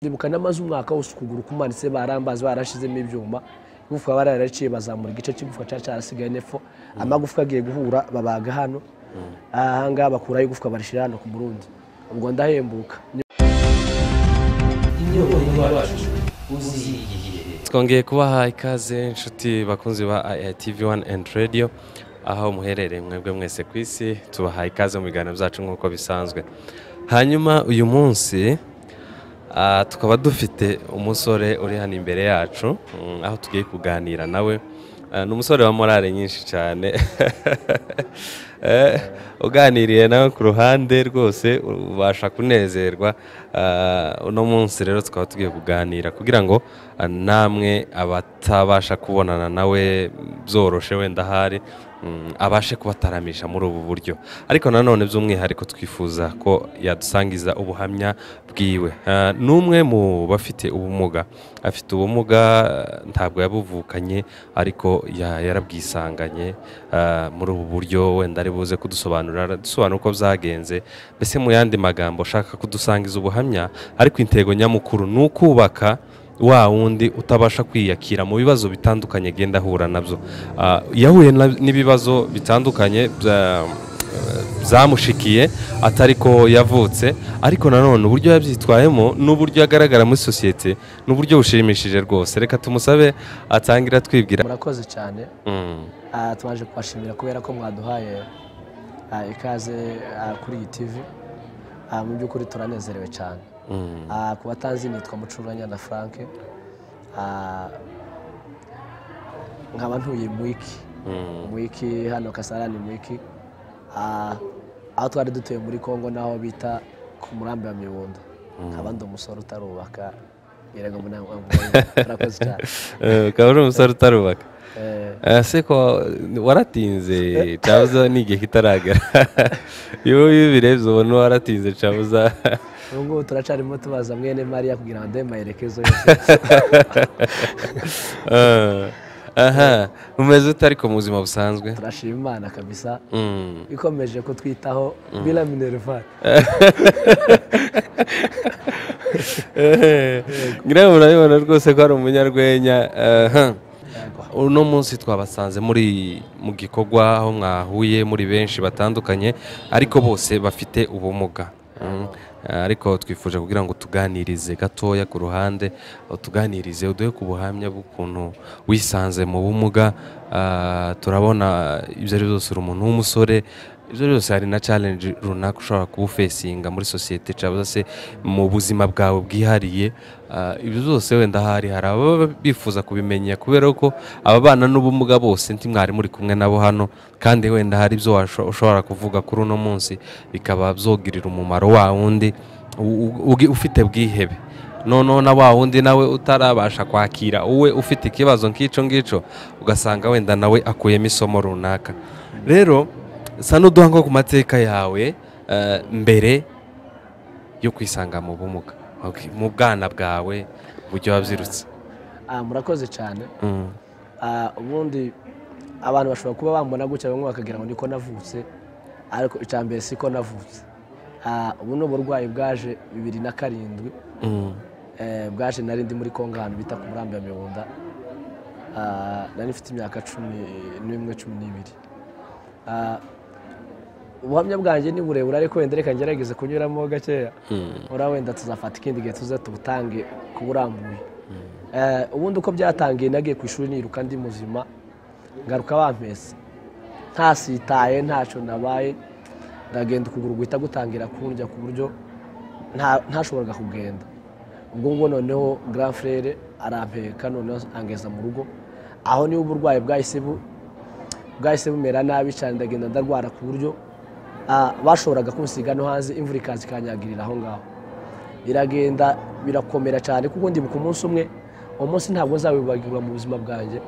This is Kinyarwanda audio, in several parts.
ndibuka namaze umwaka wose ukuguru kumanitse barambazi barashizemo ibyuma igufwa bararaciye bazamura igice cy'igufwa cya cyarasigaye nefo amagufwa agiye guhura babaga hano ahangaha bakuraho igufwa barishyira hano ku murundi ubwo ndahembuka twongeye kubaha ikaze inshuti bakunzi ba IITV One and Radio aho muherereye mwebwe mwese ku isi tubaha ikaze mu biganiro byacu nk'uko bisanzwe hanyuma uyu munsi ah, tukaba dufite umusore uri hano imbere yacu mm, aho tugiye kuganira nawe Ah, ni umusore wa morale nyinshi cyane Eh, uganiriye nawe ku ruhande rwose ubasha kunezerwa Ah, uno munsi rero tukaba tugiye kuganira kugira ngo ah, namwe abatabasha kubonana nawe byoroshe wenda ahari mm, abashe kubataramisha muri ubu buryo ariko nanone by'umwihariko twifuza ko yadusangiza ubuhamya bwiwe Ah, ni umwe mu bafite ubumuga afite ubumuga ah, ntabwo yabuvukanye ariko ya- yarabwisanganye ah, muri ubu buryo wenda ari buze kudusobanurira aradusobanura uko byagenze mbese mu yandi magambo ushaka kudusangiza ubuhamya ariko intego nyamukuru ni ukubaka wa wundi utabasha kwiyakira mu bibazo bitandukanye agenda ahura nabyo Ah, yahuye na- n'ibibazo bitandukanye bya- byamushikiye atari ko yavutse ariko nanone uburyo yabyitwayemo n'uburyo agaragara muri sosiyete ni uburyo bushimishije rwose reka tumusabe atangira twibwira murakoze cyane Mm, Ah, twaje kubashimira kubera ko mwaduhaye ah, ikaze ah, kuri iyi tivi Ah, mu by'ukuri turanezerewe cyane mm, Ah, ku batanzi nitwa mucuranya na frank Ah, nkaba ntuye mu iki mm, mu iki hano kasarani mu iki Ah, aho twari dutuye muri congo n'aho bita ku murambi wa miwunda nkaba ndi umusore utarubaka yaraga mu nama murakoze cyane eh, ukaba uri umusore utarubaka Eh, Eh, se ko waratinze cabuza ni igihe kitaragera iyo bibirebye ubona waratinze cabuza ubu ngubu turacarimo tubaza mwene mariya kugira ngo aduhe amaherekezo yose Eh, aha umeze ute ariko mu buzima busanzwe turashima imana kabisa Mm. ikomeje kutwitaho bila minerval Eh, ngira ngo murabibona rwose ko ari umunyarwenya aha. uno munsi twabasanze muri mu gikorwa aho mwahuye muri benshi batandukanye ariko bose bafite ubumuga Mm. Eh, ariko twifuje kugira ngo tuganirize gatoya ku ruhande utuganirize uduhe ku buhamya bw'ukuntu wisanze mu bumuga Ah, turabona ibyo ari byo byose uri umuntu w'umusore ibyo ari byo byose hari na challenge runaka ushobora kuwufesinga muri sosiyete cyangwa se mu buzima bwawe bwihariye Ah, ibyo byose wenda hari hari ababa bifuza kubimenya kubera ko ababana n'ubumuga bose nti mwari muri kumwe nabo hano kandi wenda hari ibyo washo- ushobora kuvuga kuri uno munsi bikaba byogirira umumaro wa wundi u- u- ugi- ufite bwihebe noneho na wa wundi nawe utarabasha kwakira wowe ufite ikibazo nk'icyo ngicyo ugasanga wenda nawe akuyemo isomo runaka rero sa n'uduha nko ku mateka yawe eh, mbere yo kwisanga mu bumuga Okay, mu bwana bwawe uburyo wabyirutse Ah, murakoze cyane Mm, Ah, ubundi abantu bashobora kuba bambona gutya bamwe bakagira ngo niko navutse ariko icya mbere siko navutse Ah, ubu ni uburwayi bwaje bibiri na karindwi mm, Eh, bwaje nari ndi muri kongo ahantu bita ku murambi wa miwunda Ah, nari mfite imyaka cumi n'imwe cumi n'ibiri Ah, ubuhamya bwanjye ni burebure ariko wenda reka ngerageze kunyuramo gakeya mm, ora wenda tuzafata ikindi gihe tuze tubutange ku burambuye Eh, ubundi uko byatangiye nagiye ku ishuri niruka ndi muzima ngaruka bampese ntasitaye ntacyo nabaye ndagenda ukuguru guhita gutangira kundya ku buryo nta- ntashoboraga kugenda ubwo ngubwo noneho grand frere arampeka noneho angeza mu rugo aho niho uburwayi bwahise bu- bwahise bumera nabi cyane ndagenda ndarwara ku buryo ah, bashoboraga kunsiga no hanze imvura ikaza ikanyagirira aho ngaho iragenda birakomera cyane kuko ndibuka umunsi umwe uwo munsi ntabwo nzawibagirwa mu buzima bwanjye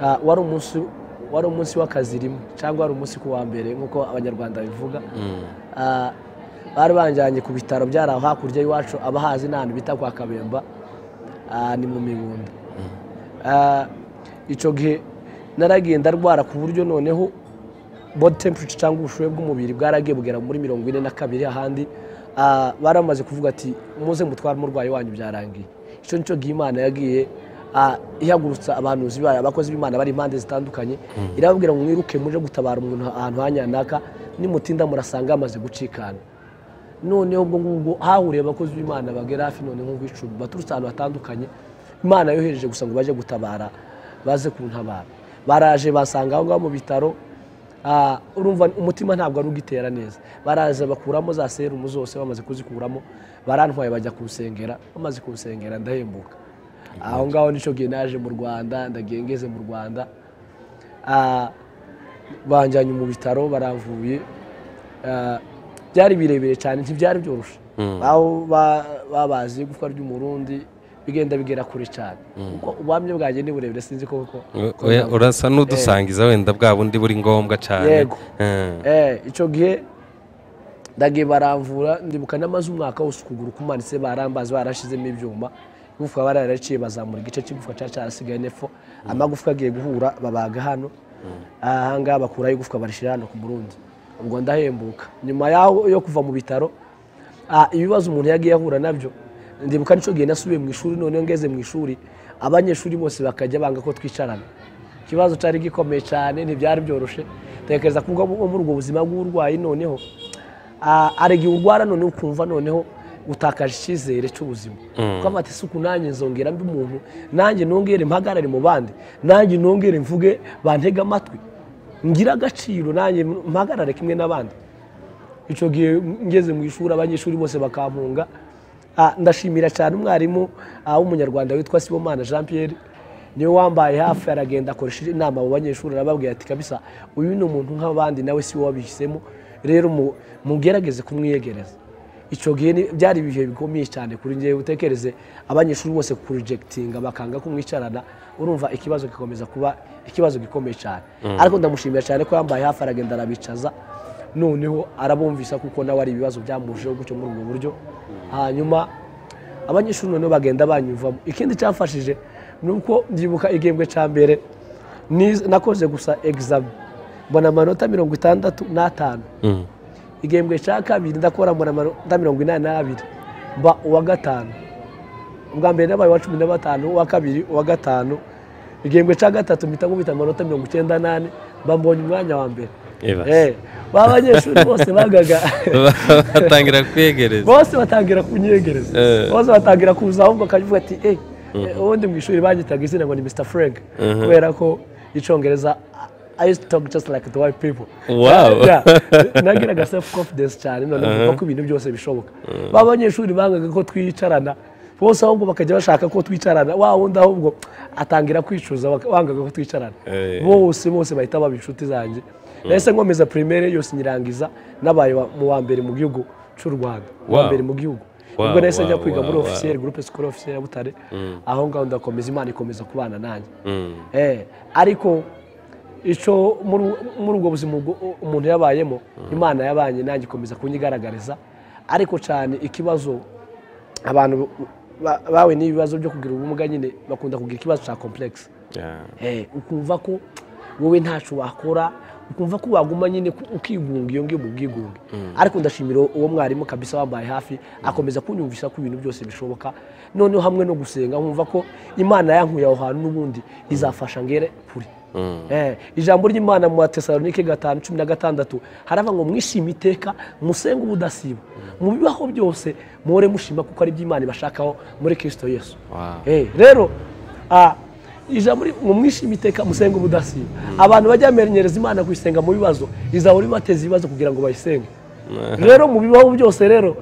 Ah, wari umunsi wari umunsi w'akazi rimwe cyangwa wari umunsi ku wa mbere nk'uko abanyarwanda bivuga mm, Ah, bari banjyanye ku bitaro byari aho hakurya y'iwacu abahazi n'ahantu bita kwa kabemba ah, ni mu mibunda Ah, icyo gihe naragenda ndwara ku buryo noneho body temperature cyangwa ubushyuhe bw'umubiri bwaragiye bugera muri mirongo ine na kabiri ahandi baramaze kuvuga ati muze mutware umurwayi wanyu byarangiye icyo nicyo gihe imana yagiye ihagurutsa abantu bayo abakozi b'imana bari impande zitandukanye irababwira ngo mwiruke muje gutabara umuntu ahantu hanyanaka nimutinda murasanga yamaze gucikana noneho ubwo ngubwo hahuriye abakozi b'imana bagera hafi none nk'ubwicumi baturutse ahantu hatandukanye imana yohereje gusa ngo bajye gutabara baze kuntabara baraje basanga aho ngaho mu bitaro urumva umutima ntabwo ari ugitera neza baraza bakuramo za serumu zose bamaze kuzikuramo barantwaye bajya kurusengera bamaze kurusengera ndahembuka aho ngaho nicyo gihe naje mu rwanda ndagengeze mu rwanda banjyanye mu bitaro baravuye byari birebire cyane ntibyari byoroshye babazi igufwa ry'umurundi bigenda bigera kure cyane kuko ubwamye bwanjye ni burebure sinzi koko urasa n'udusangiza wenda bwa bundi buri ngombwa cyane yego icyo gihe ndagiye baramvura ndibuka n'amaze umwaka wose ukuguru kumanitse barambazi barashyizemo ibyuma igufwa bararaciye bazamura igice cy'igufwa cyari cyarasigaye nefo amagufwa agiye guhura babaga hano ahangaha bakuraho igufwa barishyira hano ku murundi ubwo ndahembuka nyuma yaho yo kuva mu bitaro ibibazo umuntu yagiye ahura nabyo ndibuka nicyo gihe nasubiye mu ishuri noneho ngeze mu ishuri abanyeshuri bose bakajya banga ko twicarana ikibazo cyari gikomeye cyane ntibyari byoroshye tekereza ko muri ubwo buzima bw'uburwayi noneho hari igihe urwara noneho ukumva noneho utakaje icyizere cy'ubuzima kuko amata isuku nanjye nzongera mbi umuntu nanjye nongere mpagarare mu bandi nanjye nongere mvuge bantege amatwi ngira agaciro nanjye mpagarare kimwe n'abandi icyo gihe ngeze mu ishuri abanyeshuri bose bakampunga ndashimira cyane umwarimu w'umunyarwanda witwa sibomana jean pierre niwe wambaye hafi aragenda akoresha inama mu banyeshuri arababwira ati kabisa uyu ni umuntu nk'abandi nawe si wowe wabihisemo rero mugerageze kumwiyegereza icyo gihe byari ibihe bikomeye cyane kuri ngewe utekereze abanyeshuri bose kurujegitinga bakanga kumwicarana urumva ikibazo gikomeza kuba ikibazo gikomeye cyane ariko ndamushimira cyane ko yambaye hafi aragenda arabicaza noneho arabumvisa kuko nawe ari ibibazo byamujeho gutyo muri ubwo buryo hanyuma abanyeshuri noneho bagenda banyumvamo ikindi cyafashije ni uko byibuka igihembwe cya mbere nakoze gusa egizami mbona amanota mirongo itandatu n'atanu igihembwe cya kabiri ndakora amanota mirongo inani n'abiri mba uwa gatanu ubwa mbere nabaye uwa cumi na batanu uwa kabiri uwa gatanu igihembwe cya gatatu mpita nkubita amanota mirongo icyenda n'ane mba mbonye umwanya wa mbere ba banyeshuri bose bagaga batangira kwiyegereza bose batangira kunyegereza bose batangira kuza ahubwo akavuga ati eee ubundi mu ishuri bagitaga izina ngo ni mr frank kubera ko icyongereza I used to talk just like the white people. Wow. Yeah. Nagiraga self confidence cyane none kuko ibintu byose bishoboka. Ba banyeshuri bangaga ko twicarana bose ahubwo bakajya bashaka ko twicarana wa wundi ahubwo atangira kwicuza baka- bangaga ko twicarana. Eh. Bose bose bahita baba inshuti zanjye. Nahise nkomeza primaire yose nyirangiza nabaye wa- mu wa mbere mu gihugu cy'u Rwanda. Mu wa Wow. mbere mu gihugu. Wow, Ubwo nahise njya wow, kwiga wow, muri wow. officier groupe scolaire officier ya Butare. Aho ngaho ndakomeza Imana ikomeza kubana nanjye. Mm. Eh, ariko icyo muri muri ubwo buzima ubwo umuntu yabayemo imana yabanye nanjye ikomeza kunyigaragariza ariko cyane ikibazo abantu ba- bawe n'ibibazo byo kugira ubumuga nyine bakunda kugira ikibazo cya komplekisi Yeah. Eh, ukumva ko wowe ntacyo wakora ukumva ko waguma nyine ku- ukigunga iyo ngiyo mu bwigunge ariko ndashimira uwo mwarimu kabisa wambaye hafi akomeza kunyumvisha ko ibintu byose bishoboka noneho hamwe no gusenga nkumva ko imana yankuye aho hantu n'ubundi izafasha ngere kure Mm. Eh, ijambo ry'imana mu batesalonike gatanu cumi na gatandatu harava ngo mwishime iteka musenge ubudasiba mu bibaho byose muhore mushima kuko ari iby'imana ibashakaho muri kirisito yesu Wow. Eh, rero ah, ijambo ri- ngo mwishime iteka musenge ubudasiba abantu bajya bamenyereza imana kuyisenga mu bibazo izahora ibateza ibibazo kugira ngo bayisenge rero mu bibaho byose rero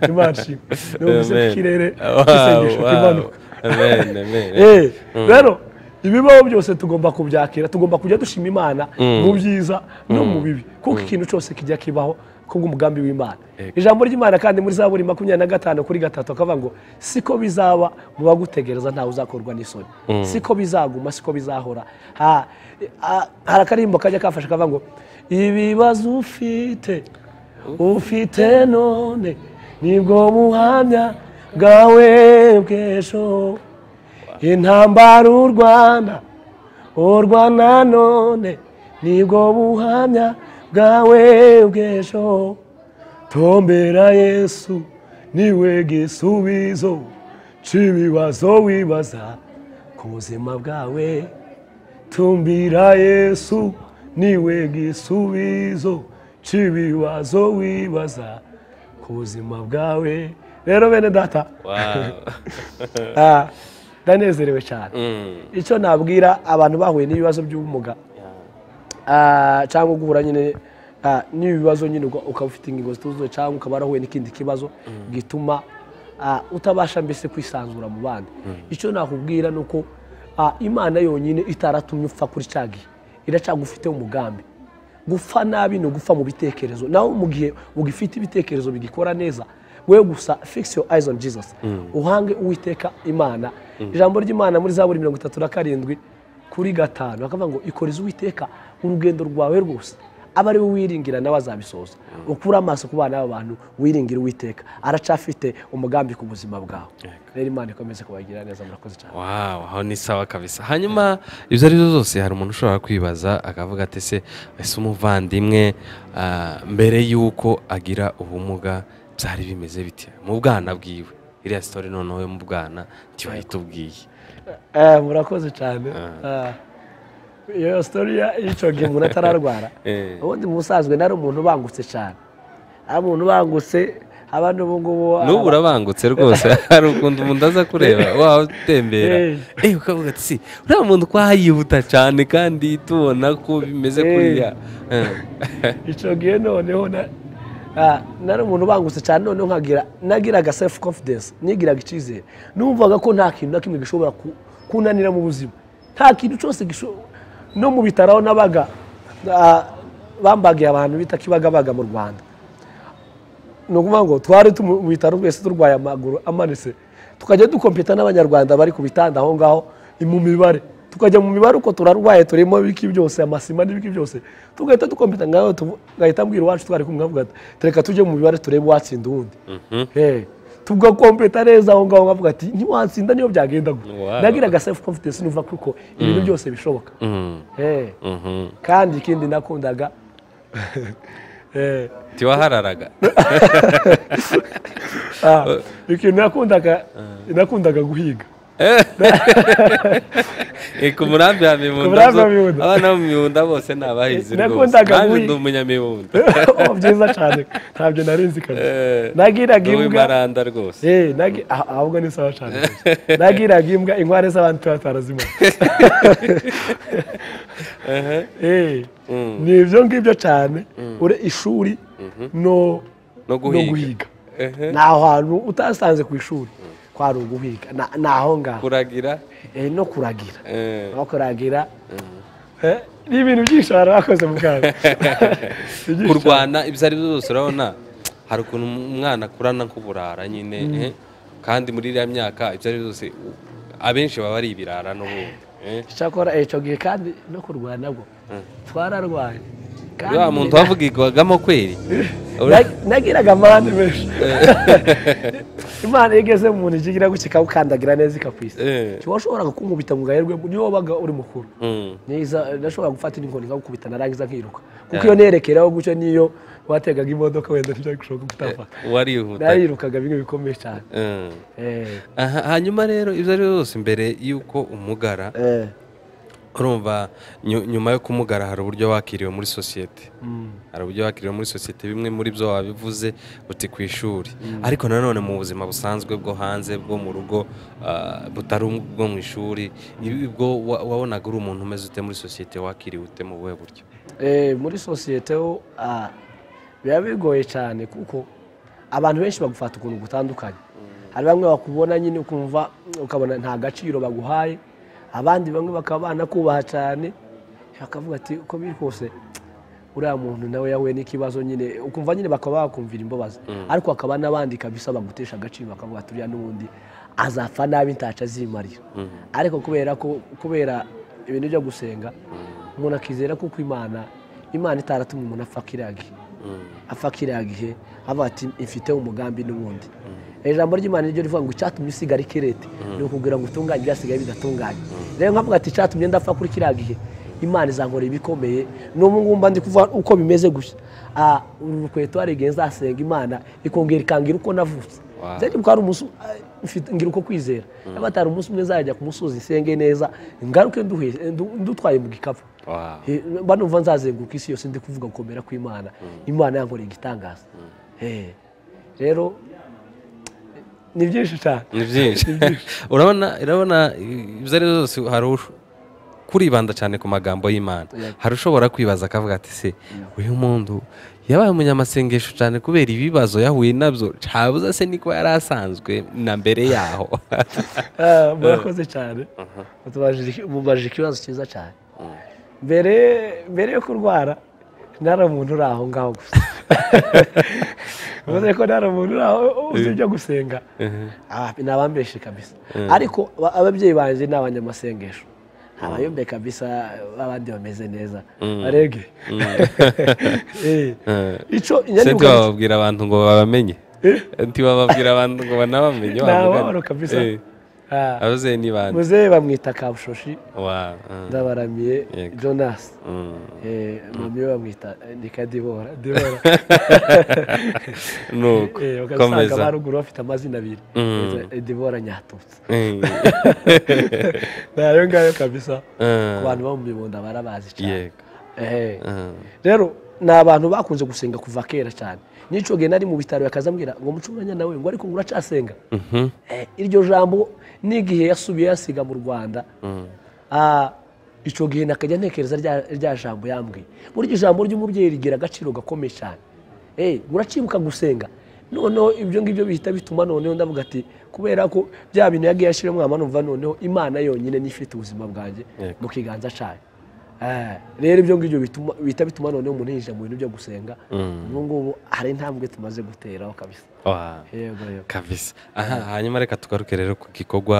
imana ishimwe numvise Amen. mu kirere Wow, isengesho wow. kimanuka Amen, amen. Eh, rero ibibaho byose tugomba kubyakira tugomba kujya dushima imana mu byiza no mu bibi kuko ikintu cyose kijya kibaho kubw'umugambi w'imana Yego. ijambo ry'imana kandi muri zaburi makumyabiri na gatanu kuri gatatu akavuga ngo siko bizaba mu bagutegereza ntawe uzakorwa n'isoni siko bizaguma siko bizahora Ha- ha- hari akarimbo kajya kafashe kavuga ngo ibibazo ufite ufite none nibwo buhamya bwawe bw'ejo intambara urwana urwana none nibwo buhamya bwawe bw'ejo tombera yesu niwe gisubizo c'ibibazo wibaza ku buzima bwawe tumbira yesu niwe gisubizo c'ibibazo wibaza ku buzima bwawe rero bene data ah, ndanezerewe cyane icyo nabwira abantu bahuye n'ibibazo by'ubumuga ah, cyangwa guhura nyine ah, n'ibibazo nyine uka- ukaba ufite ingingo zituzuye cyangwa ukaba warahuye n'ikindi kibazo gituma ah, utabasha mbese kwisanzura mu bandi icyo nakubwira ni uko ah, imana yonyine itaratumye upfa kuri cya gihe iracyagufiteho umugambi gupfa nabi ni ugupfa mu bitekerezo nawe mu gihe ugifite ibitekerezo bigikora neza we gusa fix your eyes on jesus uhange uwiteka imana ijambo ry'imana muri za buri mirongo itatu na karindwi kuri gatanu bakavuga ngo ikoreze uwiteka urugendo rwawe rwose aba ari we wiringira nawe azabisoza ukure amaso ku bana b'abantu wiringire uwiteka aracafite umugambi ku buzima bwawe rero imana ikomeze kubagira neza murakoze cyane wawu aho ni sawa kabisa hanyuma ibyo ari byo zose hari umuntu ushobora kwibaza akavuga ati se ese umuvandimwe ah, mbere y'uko agira ubumuga byari bimeze bite mu bwana bwiwe iriya sitori noneho yo mu bwana ntibayitubwiye Eh, murakoze cyane Ah. iyo sitori ya- y'icyo gihe umuntu atararwara Eh. ubundi mu busanzwe nari umuntu ubangutse cyane ari umuntu ubangutse abandi ubu ngubu ah, n'ubu urabangutse rwose hari ukuntu umuntu aza kureba waba utembera Eh. eh ukavuga ati si uriya muntu ko yihuta cyane kandi tubona ko bimeze Eh. kuriya Eh. icyo gihe noneho na- ah, nari umuntu ubangutse cyane noneho nkagira nagiraga self confidence nigiraga icyizere numvaga ko nta kintu na kimwe gishobora ku- kunanira mu buzima nta kintu cyose gishobora no mu bitaro aho nabaga ah, bambagiye abantu bita kibagabaga mu rwanda ni ukuvuga ngo twari tu- mu bitaro twese turwaye amaguru amanitse tukajya dukompeta n'abanyarwanda bari ku bitanda aho ngaho i- mu mibare tukajya mu mibare uko turarwaye turimo ibiki byose amasima n'ibiki byose tugahita dukompeta ngaho tuvu- ngahita mbwira iwacu twari kumwe avuga ati reka tujye mu mibare turebe uwatsinda uwundi Eh, tugakompeta neza aho ngaho nkavuga ati ntiwatsinda niyo byagenda gutya Wow. nagiraga self confidence numva kuko ibintu byose bishoboka Mm. Eh, Mhm. kandi ikindi nakundaga eh, ntiwahararaga Ah, ikintu nakundaga nakundaga guhiga Eh, ku murambi wa Ku mibunda murambi wa zo- Mibunda. abana bo mu mibunda bose ni abahinzi rwose Nakundaga nanjye guhi- ndi umunyamibunda Oh, byiza cyane ntabyo narinzi kabisa Eh, nagiraga ni imbwa uw'imaranda rwose Eh, nagi- ah, ahubwo ni sawa cyane rwose. nagiraga imbwa inkware z'abantu tuba tarazimaze Eh, ni ibyo ngibyo cyane ure ishuri no No guhiga. ni ahantu utasanze ku ishuri kwari uguhiga Na- ni aho ngaho kuragira Eh, no kuragira eh, no kuragira Eh, ni ibintu byinshi abantu bakoze mu bwabo Ibyinshi cyane. kurwana ibyo ari byo byose urabona hari ukuntu umwana akurana nk'uburara nyine eh, kandi muri iriya myaka ibyo ari byo byose u- abenshi baba ari ibirara n'ubundi eh. cyakora icyo gihe kandi no kurwana bwo twararwaye kandi wa muntu wavugirwagamo kweri na- nagiraga amande menshi imana iyo igeze mu muntu ijya igira gutya ikagukandagira neza ikakwisa Eh. ntiwaba washoboraga kunkubita mu gaherwe niyo wabaga uri mukuru Mm. Niza- nashobora gufata n'inkoni nkagukubita narangiza nkiruka kuko iyo nerekeraho gutyo niyo wategaga imodoka wenda ntibyagushoboka gutafata warihuta narirukaga bimwe bikomeye cyane Eh. Eh, Aha, hanyuma rero ibyo ari byo byose mbere y'uko umugara eh, urumva nyu- nyuma yo kumugara hari uburyo wakiriwe muri sosiyete mm, hari uburyo wakiriwe muri sosiyete bimwe muri byo wabivuze uti ku ishuri ariko nanone mu buzima busanzwe bwo hanze bwo mu rugo ah, butari ubwo mu ishuri ibi- ubwo wa- wabonaga uri umuntu umeze ute muri sosiyete wakiriwe ute mu buhe buryo Eh, muri sosiyete ho ah, biba bigoye cyane kuko abantu benshi bagufata ukuntu gutandukanye hari bamwe bakubona nyine ukumva mm, ukabona nta gaciro baguhaye abandi bamwe bakaba banakubaha cyane bakavuga ati uko biri kose uriya muntu nawe yahuye n'ikibazo nyine ukumva nyine bakaba bakumvira imbabazi ariko hakaba n'abandi kabisa bagutesha agaciro bakavuga ati uriya n'ubundi azapfa nabi ntacyo azimarira ariko kubera ko kubera ibintu byo gusenga umuntu akizera kuko imana imana itaratumye umuntu apfa kiriya gihe apfa kiriya gihe avuga ati mfiteho umugambi n'ubundi ijambo ry'imana niryo rivuga ngo icyatumye usigara ikirete ni ukubwira ngo utunganye ibyasigaye bidatunganye rero nkavuga ati icyatumye ndapfa kuri kiriya gihe imana izankorera ibikomeye n'ubu ngubu mba ndi kuvuga uko bimeze gusa Ah, uru rukweto hari igihe nzasenga imana ikongera ikangira uko navutse Wow. nzajya kuko hari umunsi ah, mfite- ngira uko kwizera niba atari umunsi umwe nzajya ku musozi nsenge neza ngaruke nduhe- ndu- ndutwaye mu gikapu Wow. Eh, mba numva nzazenguruka isi yose ndi kuvuga gukomera kw'imana imana yankoreye igitangaza Eh, rero ni byinshi cyane ni byinshi urabona urabona ibyo ari byo byose hari ush- kuribanda cyane ku magambo y'imana Yego. hari ushobora kwibaza akavuga ati se uyu muntu yabaye umunyamasengesho cyane kubera ibibazo yahuye nabyo cabuza se niko yari asanzwe na mbere yaho Ah, murakoze cyane Mutubajije- mubajije ikibazo cyiza cyane mbere mbere yo kurwara ntari umuntu uri aho ngaho gusa uvuze ko ntari umuntu uri aho uzi ibyo gusenga Ah, ni abambeshe kabisa ariko ba- ababyeyi banjye ni abanyamasengesho abayombe kabisa abandi bameze neza barege Eh, icyo sibyo inyandiko bababwira abantu ngo babamenye ntibababwira abantu ngo banabamenye wa ntababaro mugani. kabisa Eh, Ah, ababyeyi ni bande muzehe bamwita kabushoshi Wa- mm, ndabaramiye Yego. jonas mm. Eh, mami we bamwita eh, nika dibora dibora ni uko Eh, ugasanga komeza baruguru bafite amazina abiri Mm. Eh, dibora nyatutsi Mm. nayo ngayo kabisa ku Mm. bantu bo mu mibunda barabazi cyane yego Eh, Mm. rero ni abantu bakunze gusenga kuva kera cyane n'icyo gihe nari mu bitaro bakazambwira ngo muce umwanya nawe ngo ariko nguracyasenga Mhm. Eh, iryo jambo n'igihe yasubiye yasiga mu rwanda Mm. Ah, icyo gihe nakajya ntekereza rya- rya jambo yambwiye burya ijambo ry'umubyeyi rigira agaciro gakomeye cyane Eh, uracibuka gusenga noneho ibyo ngibyo bihita bituma noneho ndavuga ati kubera ko bya bintu yagiye ashyiramo mwama numva noneho imana yonyine niyo ifite ubuzima bwanjye Yego. mu kiganza cyayo Eh, rero ibyo ngibyo bituma- bihita bituma noneho umuntu yinjira mu bintu byo gusenga Mm. ubu ngubu hari intambwe tumaze guteraho kabisa Wa- yego yego kabisa aha hanyuma reka tugaruke rero ku gikorwa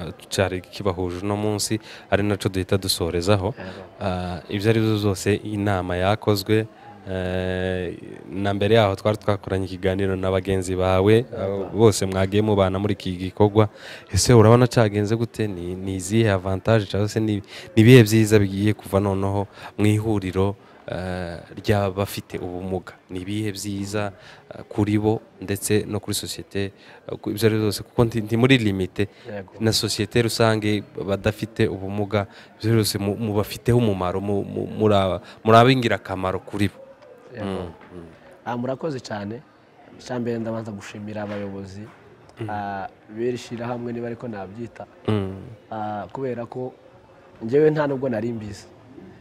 eh, cyari kibahuje uno munsi ari nacyo duhita dusorezaho Ah, ibyo ari byo byose inama yakozwe eh, na mbere yaho twari twakoranye ikiganiro na bagenzi bawe abo bose mwagiye mubana muri iki gikorwa ese urabona cyagenze gute ni ni izihe avantage cyangwa se ni ni ibihe byiza bigiye kuva noneho mu ihuriro eh, ry'abafite ubumuga ni ibihe byiza eh, kuri bo ndetse no kuri sosiyete eh, ku- ibyo ari byo byose kuko ndi ndi muri limite Yego. na sosiyete rusange badafite ubumuga byose mu- mubafiteho umumaro mu- mu- muri- muri ab'ingirakamaro kuri bo Mm, mm. Ah, murakoze cyane icya mbere ndabanza gushimira abayobozi ah, b'iri shyirahamwe niba ariko nabyita Mm, Ah, kubera ko ngewe nta nubwo nari mbizi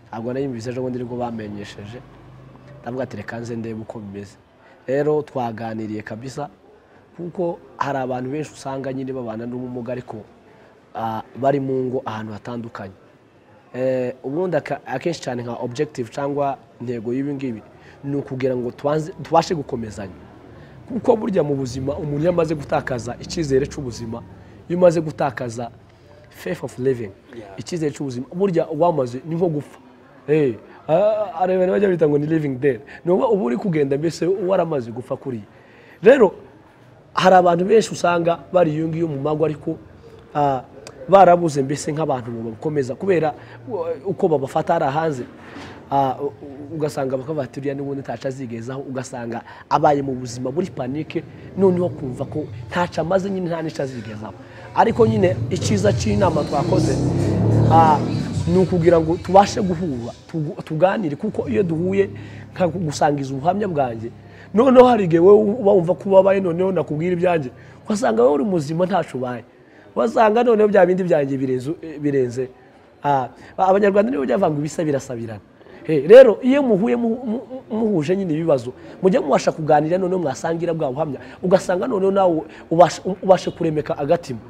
ntabwo nari mbizi ejo bundi nibwo bamenyesheje ndavuga ati reka nze ndebe uko bimeze rero twaganiriye kabisa kuko hari abantu benshi usanga nyine babana n'ubumuga ariko ah, bari mu ngo ahantu hatandukanye Eh, ubundi aka- akenshi cyane nka objective cyangwa intego y'ibi ngibi ni ukugira ngo tubanze- tubashe gukomezanya kuko burya mu buzima umuntu iyo amaze gutakaza icyizere cy'ubuzima iyo umaze gutakaza faith of living icyizere cy'ubuzima burya wamaze ni nko gupfa Eh, ah, hari abantu bajya bita ngo ni living dead ni uba uba uri kugenda mbese waramaze gupfa kuriya rero hari abantu benshi usanga bari iyo ngiyo mu mago ariko ah, barabuze mbese nk'abantu bakomeza kubera uh, uko babafata hari hanze Ah, u- u- ugasanga bakavuga ati uriya n'ubundi ntacu azigezaho ugasanga abaye mu buzima muri panike noneho kumva ko ntacu amaze nyine nta n'icyo azigezaho ariko nyine icyiza cy'inama twakoze ah, ni ukugira ngo tubashe guhura tugu- tuganire kuko iyo duhuye nkagusangiza ubuhamya bwanjye noneho hari igihe wowe uba wumva ko ubabaye noneho nakubwira ibyanjye wasanga wowe uri muzima ntacu ubaye wasanga noneho bya bindi byanjye birenze- birenze Ah, abanyarwanda nibo byavuga ngo ibisa birasabirana Eh, rero iyo muhuye mu- mu- muhuje nyine ibibazo mujya mubasha kuganira noneho mwasangira bwa buhamya ugasanga noneho nawe ubashe- ubashe kuremeka agatima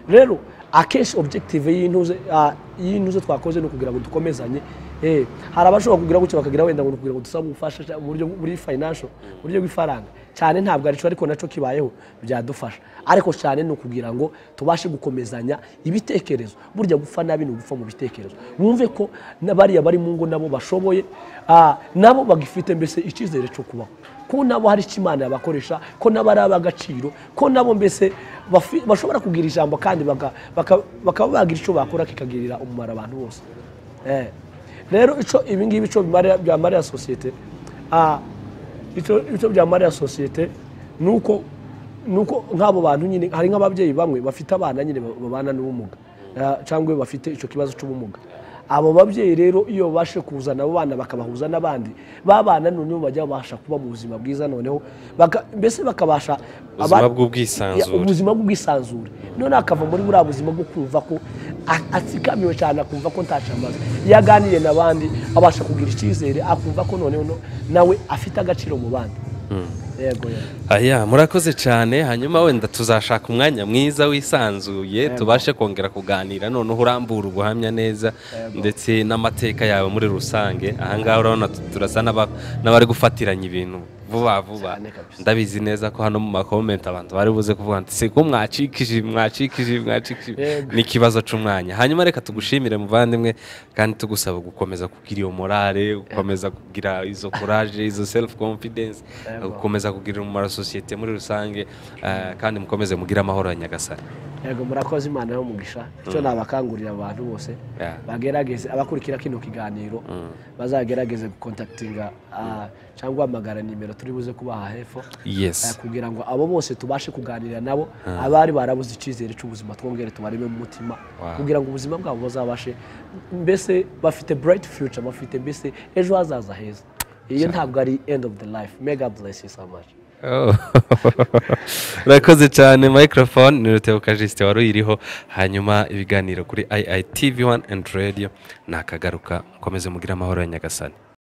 rero akenshi objective y'intuze ah, y'intuze twakoze ni ukugira ngo dukomezanye eh hari abashobora kugira gutyo bakagira wenda ngo ni ukugira ngo dusabe ubufasha cyangwa uburyo muri financial uburyo bw'ifaranga cyane ntabwo aricyo ariko nacyo kibayeho byadufasha ariko cyane ni ukugira ngo tubashe gukomezanya ibitekerezo burya gupfa nabi ni ugupfa mu bitekerezo bumve ko na bariya bari mu ngo nabo bashoboye ah, nabo bagifite mbese icyizere cyo kubaho ko nabo hari icyo imana yabakoresha ko nabo ari ab'agaciro ko nabo mbese bafi- bashobora kugira ijambo kandi baka- baka- bakaba bagira icyo bakora kikagirira umumaro abantu bose Eh, rero ico ibi ngibi ico bimarira- byamarira sosiyete ah, ico ico byamarira sosiyete nuko nuko nk'abo bantu nyine hari nk'ababyeyi bamwe bafite abana nyine ba- babana n'ubumuga ah, cyangwa bafite icyo kibazo cy'ubumuga abo babyeyi rero iyo babashe kuzana abo bana bakabahuza n'abandi babana noneho bajya babasha kuba mu buzima bwiza noneho baka- mbese bakabasha ubuzima abana- Ya, bw'ubwisanzure ubuzima bw'ubwisanzure none akava muri buriya buzima bwo kumva ko a- atsikamiwe cyane akumva ko ntacyo amaze iyo aganiriye n'abandi abasha kugira icyizere akumva ko noneho no- nawe afite agaciro mu bandi yego yego aya murakoze cyane hanyuma wenda tuzashaka umwanya mwiza wisanzuye tubashe kongera kuganira noneho urambura ubuhamya neza ndetse n'amateka yawe muri rusange ahangaha urabona tu- turasa n'aba- n'abari gufatiranya ibintu vuba vuba Cyane kabisa. ndabizi neza ko hano mu makomenti abantu bari buze kuvuga ngo siko mwacikije mwacikije mwacikije Yego. ni ikibazo cy'umwanya hanyuma reka tugushimire muvandimwe kandi tugusaba gukomeza kugira iyo morale gukomeza kugira izo courage izo self confidence Yego. gukomeza kugirira umumaro sosiyete muri rusange eh, kandi mukomeze mugire amahoro ya nyagasani yego murakoze imana yo mugisha icyo nabakangurira abantu bose Yeah. bagerageze abakurikira kino kiganiro bazagerageze gukontakitinga ah, cyangwa hamagara nimero turi buze kubaha hepfo Eh, yes kugira ngo abo bose tubashe kuganira nabo abari barabuze icyizere cy'ubuzima twongere tubareme mu mutima Wow. kugira ngo ubuzima bwabo buzabashe mbese bafite bright future bafite mbese ejo hazaza heza iyo ntabwo ari end of the life mega bless you so much Oh. urakoze cyane microphone ni rutebuka jisite wari uyiriho hanyuma ibiganiro kuri iitv1 and radio nakagaruka mukomeze mugire amahoro ya nyagasani